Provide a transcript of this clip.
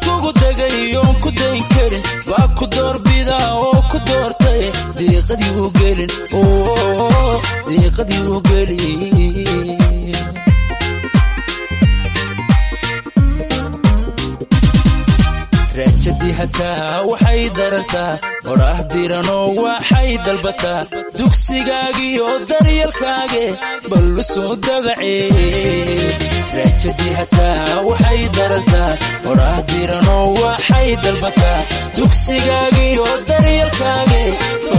kugu degay oon ku dayn karin baa ku doorbida oo ku doortay diiqadii u gelin diiqadii u gelin raajadii hataa waxay darartaa odhaah diranoo waxay dalbataa dugsigaagii oo daryalkaage ballu soo dabacee raajadii hataa waxay darartaa odhaah diranoo waxay dalbataa dugsigaagii oo daryalkaage